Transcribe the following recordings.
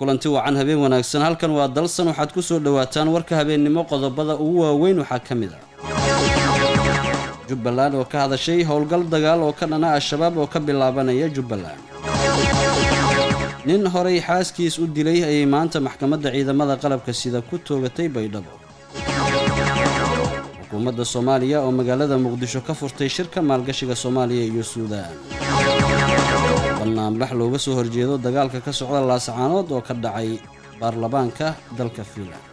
kulanti wacan habeen wanaagsan halkan waa dalsan waxaad ku soo dhowaataan warka habeennimo qodobada ugu waaweyn waxaa ka mid ah jubbaland oo ka hadashay howlgal dagaal oo ka dhana al-shabaab oo ka bilaabanaya jubbaland nin horay xaaskiis u dilay ayay maanta maxkamadda ciidamada qalabka sida ku toogatay baydhabo xukuumadda soomaaliya oo magaalada muqdisho ka furtay shirka maalgashiga soomaaliya iyo suudaan banaanbax looga soo horjeedo dagaalka ka socda laasacaanood oo ka dhacay baarlamaanka dalka fiinland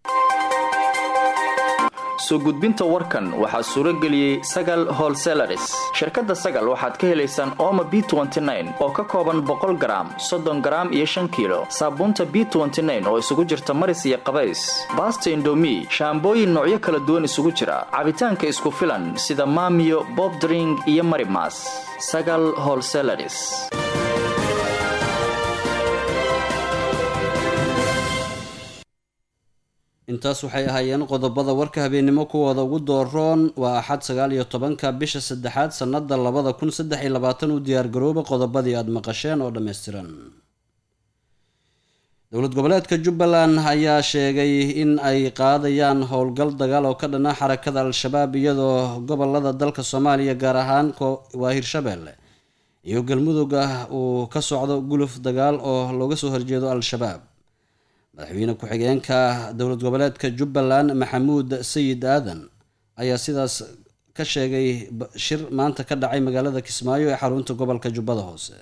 soo gudbinta warkan waxaa suuro geliyey sagal holselaris shirkadda sagal waxaad ka helaysaan ooma b oo ka kooban boqol garaam soddon garaam iyo shan kiilo saabuunta b oo isugu jirta maris iyo qabays baasta indomi shaambooyin noocyo kala duwan isugu jira cabitaanka isku filan sida maamiyo bobdring iyo marimas sagal holselaris intaas waxay ahaayeen qodobada warka habeennimo kuwooda ugu dooroon waa axad sagaal iyo tobanka bisha saddexaad sannada labada kun saddex iyo labaatan u diyaargarooba qodobadii aada maqasheen oo dhammaystiran dowlad goboleedka jubbaland ayaa sheegay in ay qaadayaan howlgal dagaal oo ka dhana xarakada al-shabaab iyadoo gobolada dalka soomaaliya gaar ahaan waa hirshabeelle iyo galmudug ah uu ka socdo guluf dagaal oo looga soo horjeedo al-shabaab madaxweyne ku-xigeenka dowlad goboleedka jubbaland maxamuud sayid aadan ayaa sidaas ka sheegay shir maanta ka dhacay magaalada kismaayo ee xarunta gobolka jubbada hoose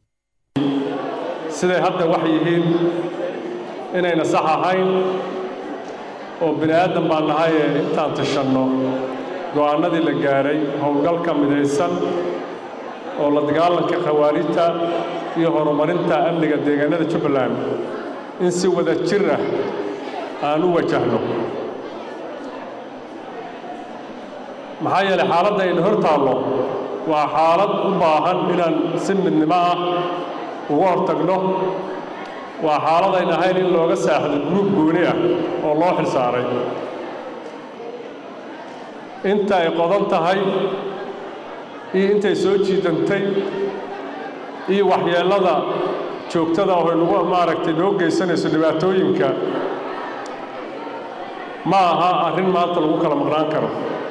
siday hadda wax yihiin inayna sax ahayn oo bini aadan baan nahay ee intaan tashanno go'aannadii la gaadhay howlgalka midaysan oo la dagaalanka khawaarijta iyo horumarinta amniga deegaanada jubbaland in si wada jir ah aan u wajahno maxaa yeelay xaaladda aynu hor taallo waa xaalad u baahan inaan si midnimo ah uga hortagno waa xaalad ayn ahayn in looga saaxdo guruub gooni ah oo loo xilsaaray inta ay qodan tahay iyo intay soo jiidantay iyo waxyeellada joogtada oo nagu maaragtay noo geysanayso dhibaatooyinka ma aha arrin maanta lagu kala maqnaan karo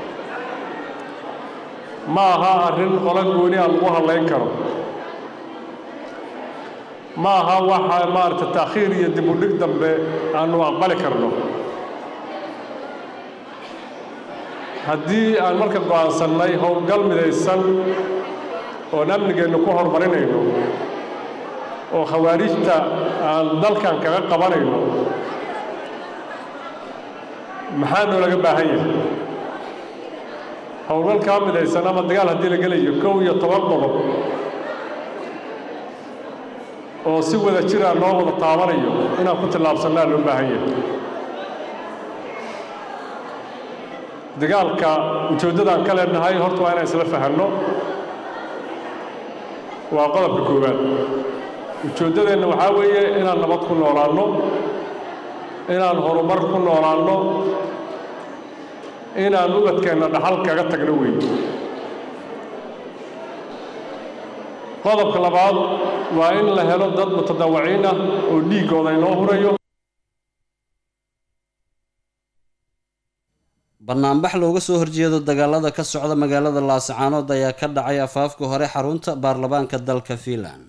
ma aha arrin qola gooni a lagu hadlayn karo ma aha waxa maaragtay taakhiir iyo dib u dhig dambe aanu aqbali karno haddii aan marka go'aansannay howlgal midaysan oon amnigeennu ku horumarinayno oo khawaarijta aan dalkan kaga qabanayno maxaa noolaga baahan yahay howlgalkaa midaysan ama dagaal haddii la gelayo kow iyo toban qodob oo si wada jira loo wada taabanayo inaan ku tillaabsannaa loo baahan yahay dagaalka ujeeddadaan ka leenahay horta waa inaan isla fahanno waa qodobka koowaad ujeeddadeenna waxaa weeye inaan nabad ku noolaanno inaan horumar ku noolaanno inaan ubadkeenna dhaxal kaga tagno weyn qodobka labaad waa in la helo dad mutadawaciin ah oo dhiiggooda inoo hurayo banaanbax looga soo horjeedo dagaalada ka socda magaalada laasacaanood ayaa ka dhacay afaafka hore xarunta baarlamaanka dalka fiinland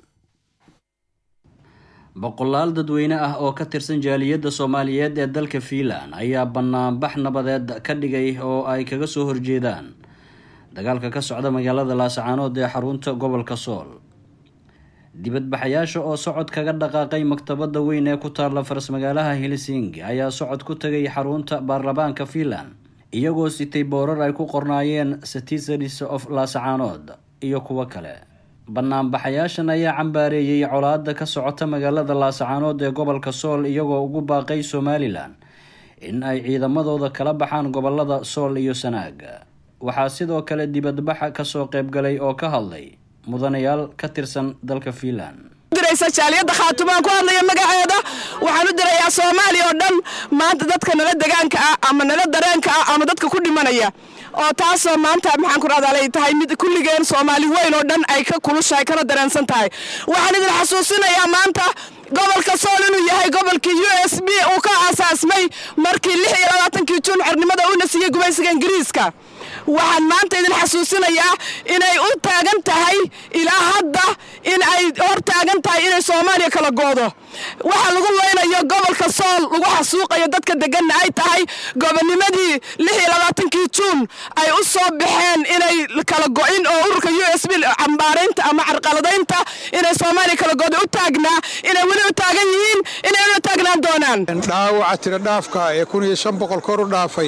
boqolaal dadweyne ah oo ka tirsan jaaliyadda soomaaliyeed ee dalka fiinland ayaa banaanbax nabadeed ka dhigay oo ay kaga soo horjeedaan dagaalka ka socda magaalada laasacaanood ee xarunta gobolka sool dibadbaxayaasha oo socod kaga dhaqaaqay maktabadda weyn ee ku taalla faras-magaalaha helsingi ayaa socod ku tagay xarunta baarlamaanka fiinland iyagoo sitay boorar ay ku qornaayeen citizens of laasacaanood iyo kuwo kale banaanbaxayaashan ayaa cambaareeyey colaada ka socota magaalada laasacaanood ee gobolka sool iyagoo ugu baaqay somalilan in ay ciidamadooda kala baxaan gobolada sool iyo sanaag waxaa sidoo kale dibadbaxa kasoo qaybgalay oo ka hadlay mudanayaal ka tirsan dalka fiinland jaaliyadda khaatumaan ku hadlaya magaceeda waxaan u dirayaa soomaaliya oo dhan maanta dadka nala degaanka ah ama nala dareenka ah ama dadka ku dhimanaya oo taasoo maanta maxaan ku rahdaa ay tahay mid kulligeen soomaali weyn oo dhan ay ka kulushahay kana dareensan tahay waxaan idin xasuusinayaa maanta gobolka sool inuu yahay gobolkii u s b uu ka aasaasmay markii lix iyo labaatankii juun xornimada uuna siiyey gumaysiga ingiriiska waxaan maanta idin xasuusinayaa inay u taagan tahay ilaa hadda in ay hor taagan tahay inay soomaaliya kala goodo waxa lagu leynayo gobolka sool lagu xasuuqayo dadka deganna ay tahay gobonimadii lix iyo labaatankii juun ay u soo baxeen inay kala go'in oo ururka u s b cambaaraynta ama carqaladaynta inay soomaaliya kala goodo u taagnaa inay weli u taagan yihiin inay u taagnaan doonaan dhaawaca tira dhaafka ee kun iyo shan boqol kor u dhaafay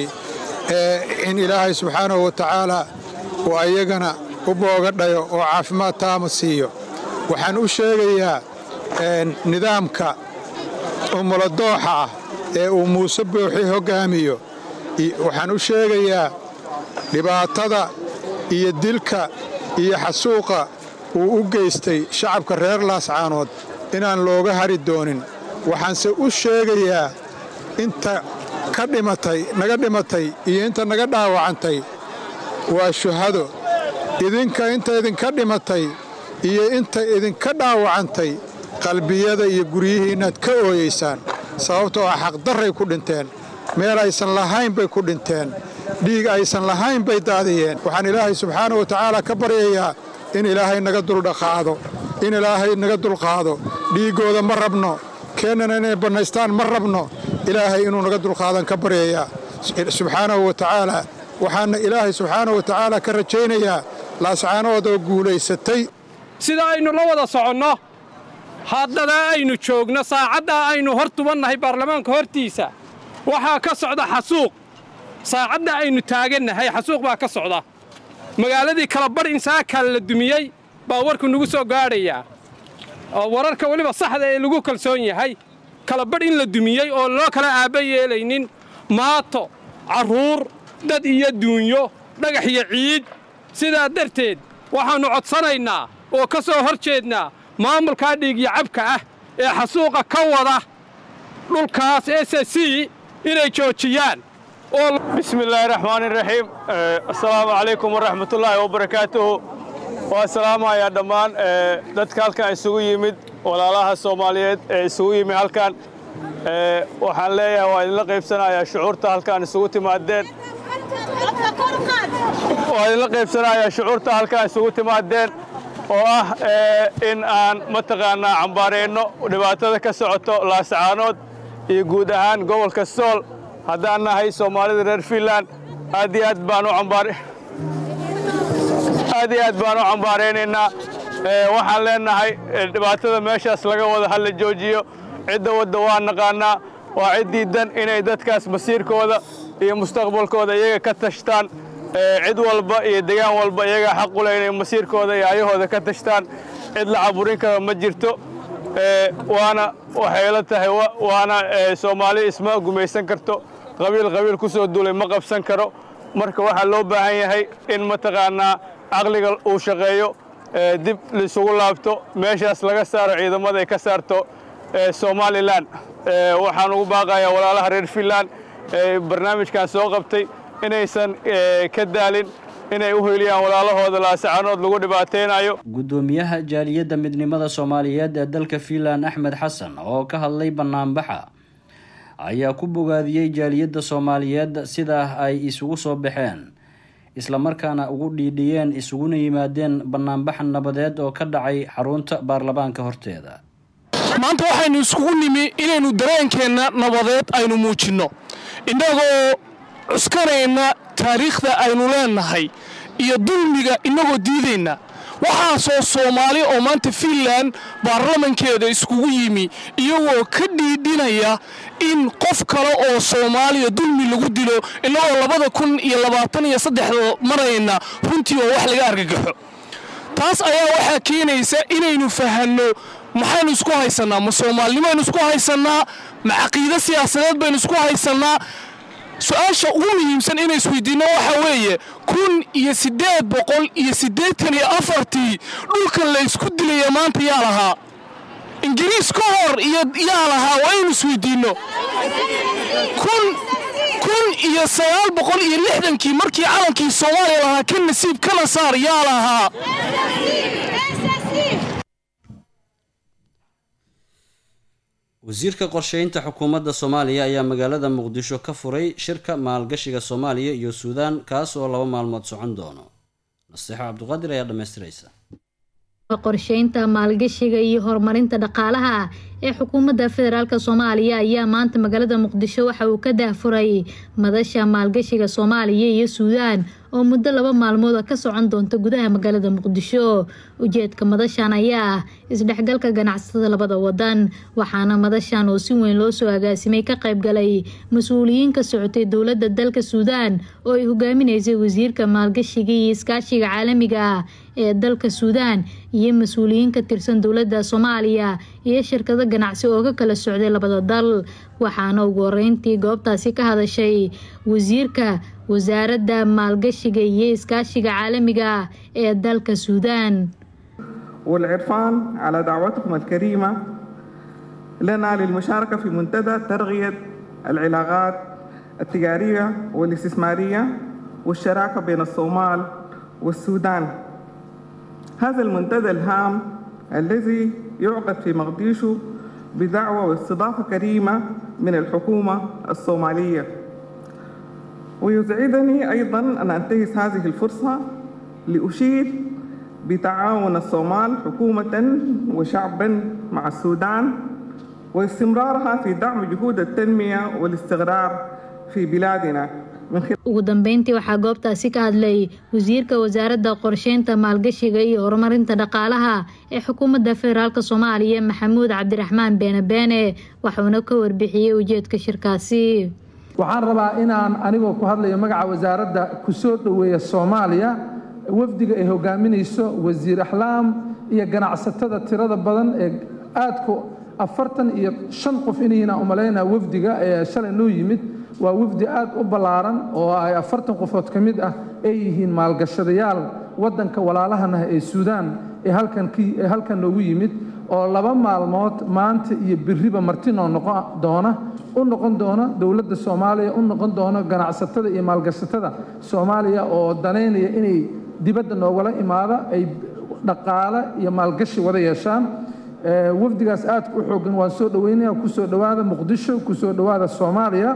in ilaahay subxaanahu wa tacaala uu ayagana u boogadhayo oo caafimaad taama siiyo waxaan u sheegayaa nidaamka umuladooxa ah ee uu muuse booxi hoggaamiyo waxaan u sheegayaa dhibaatada iyo dilka iyo xasuuqa uu u geystay shacabka reer laascaanood inaan looga hari doonin waxaanse u sheegayaa inta ka dhimatay naga dhimatay iyo inta naga dhaawacantay waa shuhado idinka inta idinka dhimatay iyo inta idinka dhaawacantay qalbiyada iyo guryihiinnaad ka ooyaysaan sababtoo ah xaqdarray ku dhinteen meel aysan lahayn bay ku dhinteen dhiig aysan lahayn bay daadiyeen waxaan ilaahay subxaanau wa tacaala ka baryayaa in ilaahay naga duldhaqaado in ilaahay naga dulqaado dhiiggooda ma rabno keennana inay bannaystaan ma rabno ilaahay inuu naga dulqaadan ka baryayaa subxaanahu wa tacaala waxaana ilaahay subxaanahu wa tacaala ka rajaynayaa laascaanood oo guulaysatay sida aynu la wada soconno haddadaa aynu joogno saacaddaa aynu hor tubannahay baarlamaanka hortiisa waxaa ka socda xasuuq saacadda aynu taagannahay xasuuq baa ka socda magaaladii kala badh insaakaa la dumiyey baa warku nagu soo gaadhayaa oo wararka weliba saxda ee lagu kalsoon yahay kala badh in la dumiyey oo loo kala aabba yeelaynin maato carruur dad iyo duunyo dhagax iyo ciid sidaa darteed waxaannu codsanaynaa oo ka soo hor jeednaa maamulkaa dhiigyo cabka ah ee xasuuqa ka wada dhulkaas s c inay joojiyaan bismi illaahi raxmaani raxiim assalaamu calaykum waraxmatullaahi wabarakaatuhu waa salaamayaa dhammaan dadka halkan isugu yimid walaalaha soomaaliyeed ee isugu yimid halkan waxaan leeyahay waa idinla qaybsanayaa shucuurta halkaan isugu timaadeen waa idinla qaybsanayaa shucuurta halkaan isugu timaadeen oo ah in aan mataqaannaa cambaareenno dhibaatada ka socoto laascaanood iyo guud ahaan gobolka sool haddaan nahay soomaalida reer fiinland aad iyo aad baan u cambaar aad iyo aad baan u cambaaraynaynaa waxaan leenahay dhibaatada meeshaas laga wada ha la joojiyo cidda wadda waa naqaannaa waa ciddii dan inay dadkaas masiirkooda iyo mustaqbalkooda iyaga ka tashtaan cid walba iyo degaan walba iyagaa xaq u leh inay masiirkooda iyo ayahooda ka tashtaan cid la caburin kara ma jirto waana waxay la tahay waana soomaali isma gumaysan karto qabiil qabiil ku soo duulay ma qabsan karo marka waxaa loo baahan yahay in mataqaannaa caqliga uu shaqeeyo dib laisugu laabto meeshaas laga saaro ciidamada ay ka saarto somalilan waxaan ugu baaqayaa walaalaha reer fiinland barnaamijkan soo qabtay inaysan ka daalin inay u hoyliyaan walaalahooda laasacanood lagu dhibaataynayo guddoomiyaha jaaliyadda midnimada soomaaliyeed ee dalka fiinland axmed xasan oo ka hadlay banaanbaxa ayaa ku bogaadiyey jaaliyadda soomaaliyeed sidaa ay isugu soo baxeen islamarkaana ugu dhiidhiyeen isuguna yimaadeen banaanbaxa nabadeed oo ka dhacay xarunta baarlamaanka horteeda maanta waxaynu iskugu nimi inaynu dareenkeenna nabadeed aynu muujinno innagoo cuskanayna taariikhda aynu leennahay iyo dulmiga innagoo diidayna waxaasoo soomaali oo maanta fiinland baarlamankeeda iskugu yimi iyagoo ka dhiidhinaya in qof kale oo soomaaliya dulmi lagu dilo innagoo labada kun iyo labaatan iyo saddexda marayna runtii oo wax laga argagaxo taas ayaa waxaa keenaysa inaynu fahanno maxaynu isku haysannaa ma soomaalinimaynu isku haysannaa ma caqiide siyaasadeed baynu isku haysannaa su-aasha ugu muhiimsan inay isweydiinno waxa weeye kun iyo siddeed boqol iyo siddeetan iyo afartii dhulkan la ysku dilaya maanta yaa lahaa ingiriis ka hor iyo yaa lahaa waa inaynu isweydiinno kun kun iyo sagaal boqol iyo lixdankii markii calankii soomaaliya lahaa ka nasiib kana saar yaa lahaa wasiirka qorsheynta xukuumadda soomaaliya ayaa magaalada muqdisho ka furay shirka maalgashiga soomaaliya iyo suudaan kaas oo laba maalmood socon doono naseexo cabdiqaadir ayaa dhammaystiraysa qorsheynta maalgashiga iyo horumarinta dhaqaalaha ee xukuumadda federaalk soomaaliya ayaa maanta magaalada muqdisho waxa uu ka daahfuray madasha maalgashiga soomaaliya iyo suudaan oo muddo laba maalmood ka socon doonta gudaha magaalada muqdisho ujeedka madashan ayaa ah isdhexgalka ganacsatada labada wadan waxaana madashan oo si weyn loo soo agaasimay ka qaybgalay mas-uuliyiin ka socotay dowladda dalka suudaan oo ay hogaaminaysay wasiirka maalgashiga iyo iskaashiga caalamiga ah ee dalka suudaan iyo mas-uuliyiin ka tirsan dowladda soomaaliya iyo shirkado ganacsi oo ka kala socday labada dal waxaana ugu horeyntii goobtaasi ka hadashay wasiirka wasaaradda maalgashiga iyo iskaashiga caalamiga ah ee dalka suudaan والعرفان على دعوتكم الكريمة لنا للمشاركة في منتدى ترغية العلاقات التجارية والاستثمارية والشراكة بين الصومال والسودان هذا المنتدى الهام الذي يعقد في مقديشو بدعوة واستضافة كريمة من الحكومة الصومالية ويسعدني أيضا أن أنتهز هذه الفرصة لأشيد بتعاون الصومال حكومة وشعبا مع السودان واستمرارها في دعم جهود التنمية والاستقرار في بلادنا ugu dambeyntii waxaa goobtaasi ka hadlay wasiirka wasaaradda qorsheynta maalgashiga iyo horumarinta dhaqaalaha ee xukuumadda federaalk soomaaliya maxamuud cabdiraxmaan beene beene waxuuna ka warbixiyey ujeedka shirkaasi waxaan rabaa inaan anigoo ku hadlayo magaca wasaaradda ku soo dhoweeya soomaaliya wafdiga ay hogaaminayso wasiir axlaam iyo ganacsatada tirada badan ee aadku afartan iyo shan qof inayna umalaynaa wafdiga ee shalay noo yimid waa wafdi aad u ballaaran oo ay afartan qofood ka mid ah ay yihiin maalgashadayaal waddanka walaalahana ee suudaan ee halkanee halkan noogu yimid oo laba maalmood maanta iyo biriba martinoo noqon doona u noqon doona dowladda soomaaliya u noqon doona ganacsatada iyo maalgashatada soomaaliya oo danaynaya inay dibadda noogala imaada ay dhaqaale iyo maalgashi wada yeeshaan wafdigaas aadka u xoogan waan soo dhoweynaya kusoo dhowaada muqdisho kusoo dhowaada soomaaliya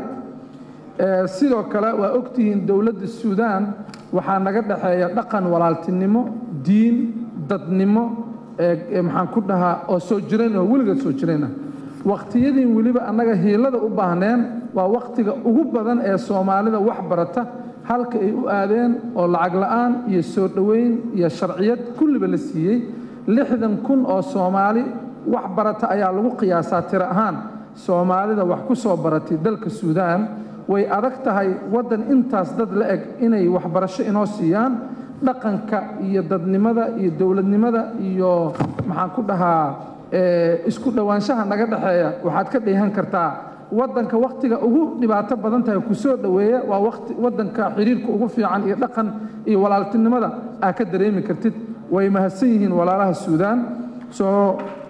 sidoo kale waa ogtihiin dowladda suudaan waxaa naga dhexeeya dhaqan walaaltinimo diin dadnimo maxaan ku dhahaa oo soo jireen oo weligeed soo jireen ah waqtiyadiin weliba annaga hiilada u baahneen waa waqtiga ugu badan ee soomaalida wax barata halka ay u aadeen oo lacag la'aan iyo soo dhoweyn iyo sharciyad kulliba la siiyey lixdan kun oo soomaali wax barata ayaa lagu qiyaasaa tiro ahaan soomaalida wax ku soo baratay dalka suudaan way adag tahay waddan intaas dad la eg inay waxbarasho inoo siiyaan dhaqanka iyo dadnimada iyo dowladnimada iyo maxaan ku dhahaa isku dhowaanshaha naga dhexeeya waxaad ka dheehan kartaa waddanka wakhtiga ugu dhibaato badan tahay ku soo dhoweeya waa wati waddanka xiriirka ugu fiican iyo dhaqan iyo walaaltinimada aa ka dareemi kartid way mahadsan yihiin walaalaha suudaan soo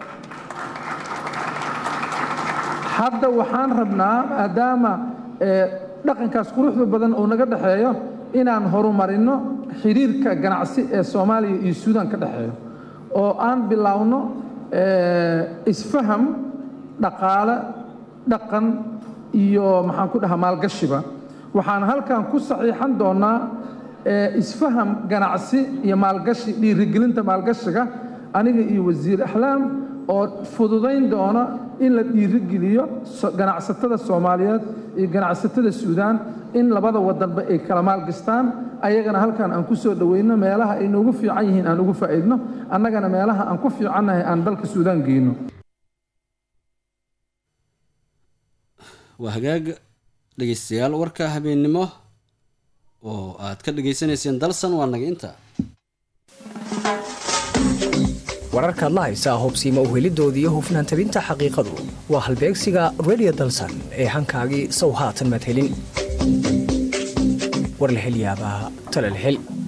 hadda waxaan rabnaa maadaama dhaqankaas quruxda badan oo naga dhexeeyo inaan horumarino xiriirka ganacsi ee soomaaliya iyo suudaan ka dhexeeyo oo aan biloawno isfaham dhaqaale dhaqan iyo maxaan ku dhahaa maalgashiba waxaan halkan ku saxiixan doonaa isfaham ganacsi iyo maalgashi dhiirigelinta maalgashiga aniga iyo wasiir axlaam oo fududayn doona in la dhiirigeliyo ganacsatada soomaaliyeed iyo ganacsatada suudaan in labada wadanba ay kala maalgastaan ayagana halkan aan ku soo dhoweyno meelaha ay noogu fiican yihiin aan ugu faa'iidno annagana meelaha aan ku fiicannahay aan dalka suudaan geyno waa hagaag dhegeystayaal warka habeennimo oo aad ka dhagaysanayseen dalsan waa naga inta wararkaad la haysaa hubsiima uhelidoodii iyo hufnaan tabinta xaqiiqadu waa halbeegsiga redio dalsan ee hankaagii sow haatan madhelin warlahelyaabaa talalhel